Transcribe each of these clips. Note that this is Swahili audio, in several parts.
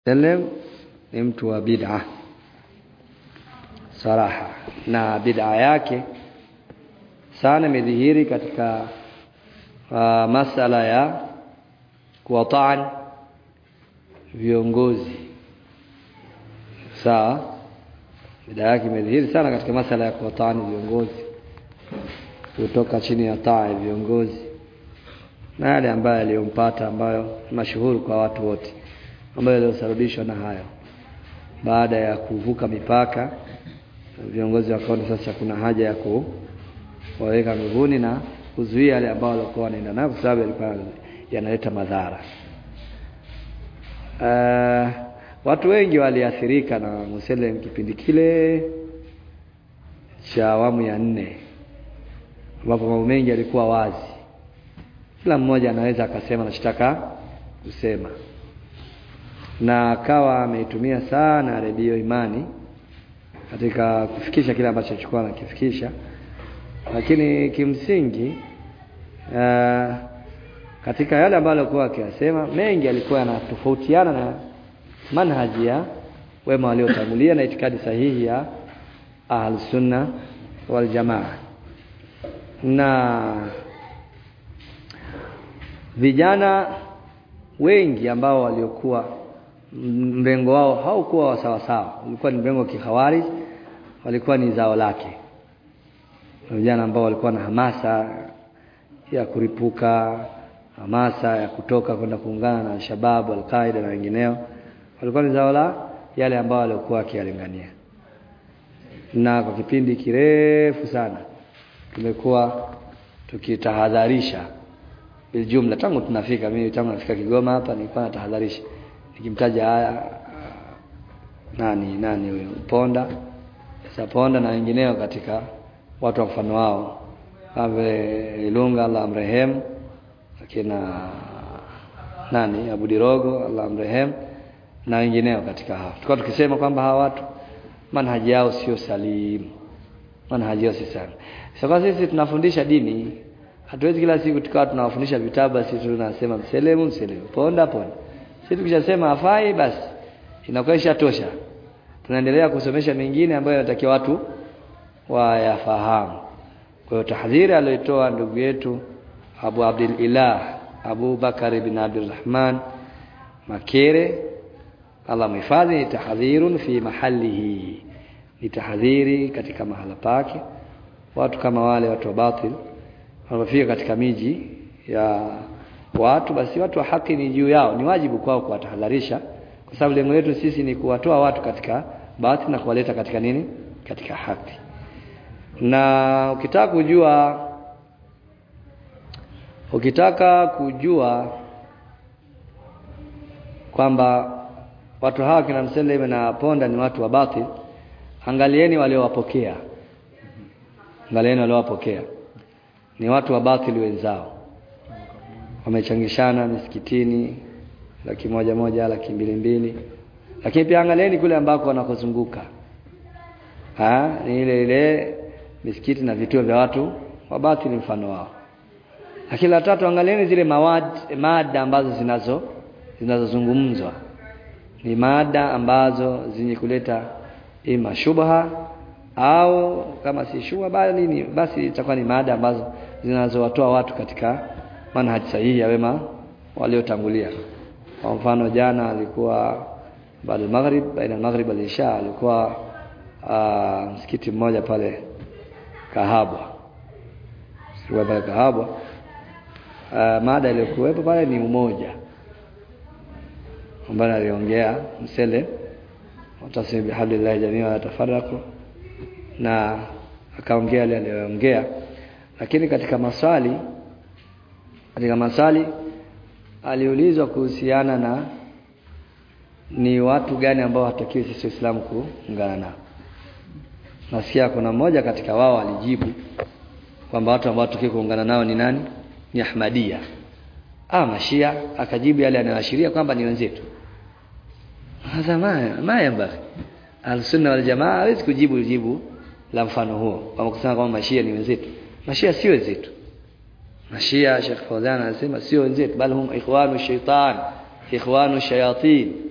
sallam ni mtu wa bid'a saraha na bid'a yake sana imedhihiri katika uh, masala ya kuwataan viongozi sawa bid'a yake imedhihiri sana katika masala ya kuwataan viongozi kutoka chini ya taa ya viongozi na yale ambayo yaliyompata ambayo mashuhuri kwa watu wote ambayo yaliyosababishwa na hayo baada ya kuvuka mipaka viongozi wakaona sasa kuna haja ya kuwaweka nguvuni na kuzuia yale ambao walikuwa wanaenda nayo kwa sababu yalikuwa yanaleta madhara uh, watu wengi waliathirika na Muselem kipindi kile cha awamu ya nne ambapo mambo mengi yalikuwa wazi kila mmoja anaweza akasema anachotaka kusema na akawa ameitumia sana redio imani katika kufikisha kile ambacho alichokuwa anakifikisha lakini kimsingi uh, katika yale ambayo alikuwa akiyasema mengi alikuwa yanatofautiana na manhaji ya wema waliotangulia na itikadi sahihi ya ahlsunna waljamaa na vijana wengi ambao waliokuwa mrengo wao haukuwa wa sawa sawa ulikuwa ni mrengo wa kikhawarij walikuwa ni zao lake vijana ambao walikuwa na hamasa ya kuripuka hamasa ya kutoka kwenda kuungana na shababu alqaida na wengineo walikuwa ni zao la yale ambao walikuwa wakiyalingania na kwa kipindi kirefu sana tumekuwa tukitahadharisha biljumla tangu tunafika mimi tangu nafika Kigoma hapa nilikuwa natahadharisha nikimtaja haya nani nani huyo Ponda sasa Ponda na wengineo katika watu wa mfano wao ave Ilunga Allah amrehem akina nani Abu Dirogo Allah amrehem na wengineo katika hao tulikuwa tukisema kwamba hawa watu manhaji yao sio salimu manhaji yao si sana sasa sisi tunafundisha dini hatuwezi kila siku tukawa tunawafundisha vitabu basi tunasema mselemu mselemu ponda ponda sisi tukishasema hafai basi inakuwa ishatosha tunaendelea kusomesha mengine ambayo yanatakiwa watu wayafahamu kwa hiyo tahdhiri aliyotoa ndugu yetu Abu Abdul Ilah Abu Bakar ibn Abdurrahman Makere Allah mhifadhi ni tahdhirun fi mahalihi ni tahdhiri katika mahala pake watu kama wale watu wa batil wanapofika katika miji ya watu basi watu wa haki ni juu yao ni wajibu kwao kuwatahadharisha kwa sababu lengo letu sisi ni kuwatoa watu katika batil na kuwaleta katika nini katika haki na ukitaka kujua ukitaka kujua kwamba watu hawa kina Mseleme na Ponda ni watu wa batil angalieni waliowapokea angalieni waliowapokea ni watu wa batili wenzao wamechangishana misikitini laki moja moja laki mbili mbili lakini pia angalieni kule ambako wanakozunguka ni ile ile misikiti na vituo vya watu wa batili mfano wao lakini la tatu angalieni zile mawad, mada ambazo zinazo zinazozungumzwa ni mada ambazo zenye kuleta ima shubha au kama si shubha bali ni basi itakuwa ni mada ambazo zinazowatoa watu katika manhaji sahihi ya wema waliotangulia kwa mfano jana alikuwa baada maghrib baina maghrib wal isha alikuwa uh, msikiti mmoja pale Kahabwa sio pale Kahabwa uh, mada iliyokuwepo pale ni umoja ambaye aliongea msele watasemi bihablillahi jamii wa tafarraqu na akaongea yale aliyoongea lakini katika maswali katika maswali aliulizwa kuhusiana na ni watu gani ambao hatakiwi sisi Waislamu kuungana nao nasikia kuna mmoja katika wao alijibu kwamba watu ambao hatakiwi kuungana nao ni nani ni Ahmadia ah mashia akajibu yale anayoashiria kwamba ni wenzetu hadha maya maya mbaki al-sunna wal jamaa hawezi kujibu jibu la mfano huo kama kusema kwamba mashia ni wenzetu mashia sio wenzetu mashia Sheikh Fawzan anasema sio wenzetu bali hum ikhwanu shaitan ikhwanu shayatin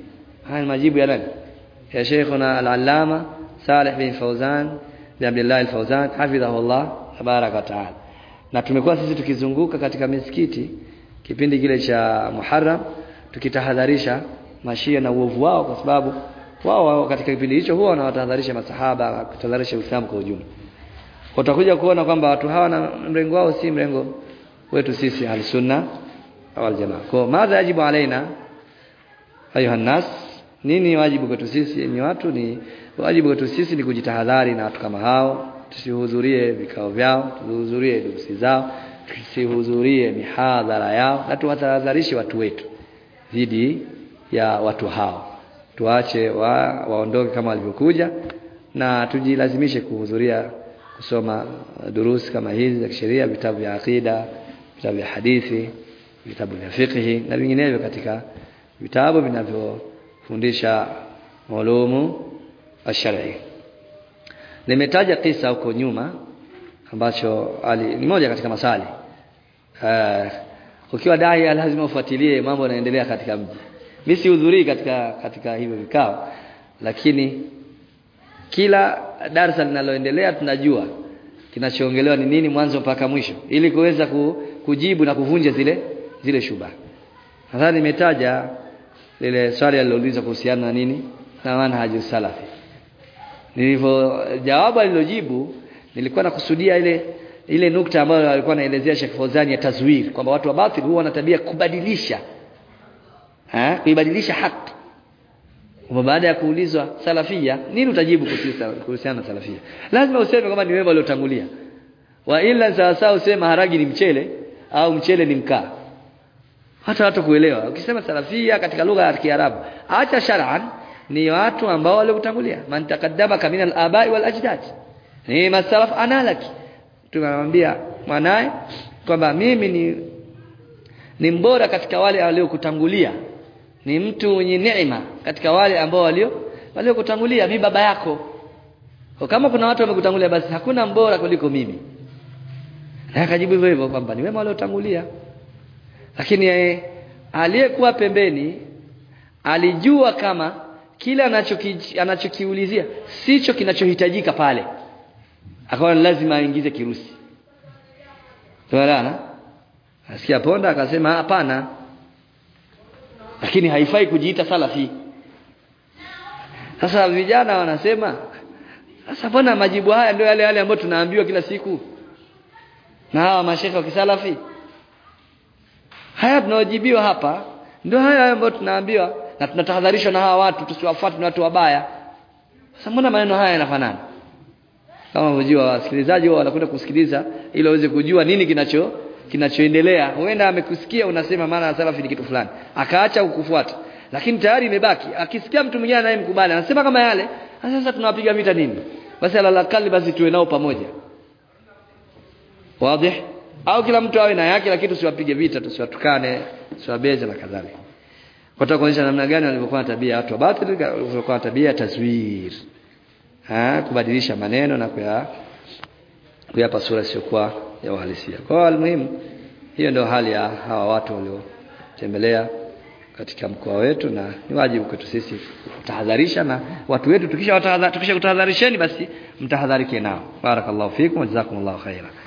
haya ni majibu ya nani ya Sheikhuna al-Allama Saleh bin Fauzan bin Abdullah al-Fauzan hafidhahullah tabaraka wa taala na tumekuwa sisi tukizunguka katika misikiti kipindi kile cha Muharram tukitahadharisha mashia na uovu wao kwa sababu wao wao katika kipindi hicho huwa wanawatahadharisha masahaba kutahadharisha Uislamu kwa ujumla utakuja kuona kwamba watu hawa na mrengo wao si mrengo wetu sisi al-sunna au al-jamaa kwa madha yajibu alaina ayuha nas nini wajibu kwetu sisi ni watu ni wajibu kwetu sisi ni kujitahadhari na watu kama hao tusihudhurie vikao vyao tusihudhurie durusi zao tusihudhurie mihadhara yao na tuwatahadharishe watu wetu dhidi ya watu hao tuache wa, waondoke kama walivyokuja na tujilazimishe kuhudhuria kusoma durusi kama hizi za kisheria vitabu vya akida vitabu vya hadithi vitabu vya fiqhi na vinginevyo katika vitabu vinavyofundisha ulumu ash-shar'i nimetaja kisa huko nyuma ambacho ali ni moja katika masali uh, ukiwa dai lazima ufuatilie mambo yanaendelea katika mji mimi sihudhurii katika katika hivyo vikao lakini kila darasa linaloendelea tunajua kinachoongelewa ni nini mwanzo mpaka mwisho ili kuweza ku, kujibu na kuvunja zile zile shuba nadhani nimetaja lile swali aliloulizwa kuhusiana na nini na manhaju salafi nilivyo jawabu alilojibu nilikuwa nakusudia ile ile nukta ambayo alikuwa anaelezea Sheikh Fawzani ya tazwir kwamba watu wa batil huwa wana tabia kubadilisha eh kuibadilisha haki kwa baada ya kuulizwa salafia nini utajibu kuhusiana na salafia lazima useme kwamba ni wema waliotangulia wa ila sawa useme maharagi ni mchele au mchele ni mkaa hata watu kuelewa ukisema salafia katika lugha ya Kiarabu acha shar'an ni watu ambao waliotangulia man taqaddama kamina al-abai wal ajdad ni masalaf analaki tunamwambia mwanae kwamba mimi ni ni mbora katika wale waliokutangulia ni mtu mwenye neema katika wale ambao walio waliokutangulia mi baba yako kwa kama kuna watu wamekutangulia basi hakuna mbora kuliko mimi na akajibu hivyo hivyo kwamba ni wema waliotangulia lakini eh, aliyekuwa pembeni alijua kama kile anachoki, anachokiulizia sicho kinachohitajika pale akawa lazima aingize kirusi tunaelewana asikia ponda akasema hapana lakini haifai kujiita salafi sasa vijana wanasema sasa mbona majibu haya ndio yale yale ambayo tunaambiwa kila siku na hawa mashekhe wa kisalafi haya tunaojibiwa hapa ndio haya ambayo tunaambiwa na tunatahadharishwa na hawa watu tusiwafuate na watu wabaya sasa mbona maneno haya yanafanana kama unajua wasikilizaji wao wanakwenda kusikiliza ili waweze kujua nini kinacho kinachoendelea huenda amekusikia unasema maana salafi ni kitu fulani akaacha kukufuata lakini tayari imebaki akisikia mtu mwingine anayemkubali anasema kama yale sasa tunawapiga vita nini basi alalakali basi tuwe nao pamoja wazi au kila mtu awe na yake lakini tusiwapige vita tusiwatukane tusiwabeze na kadhalika kwa kuonyesha namna gani walivyokuwa na tabia watu wa batili walivyokuwa na tabia taswir ha kubadilisha maneno na kuya kuyapa sura isiyokuwa ya uhalisia kwa hiyo almuhimu hiyo ndio hali ya hawa watu waliotembelea katika mkoa wetu na ni wajibu kwetu sisi kutahadharisha na watu wetu tukisha tukisha kutahadharisheni basi mtahadharike nao barakallahu fikum jazakumullahu khaira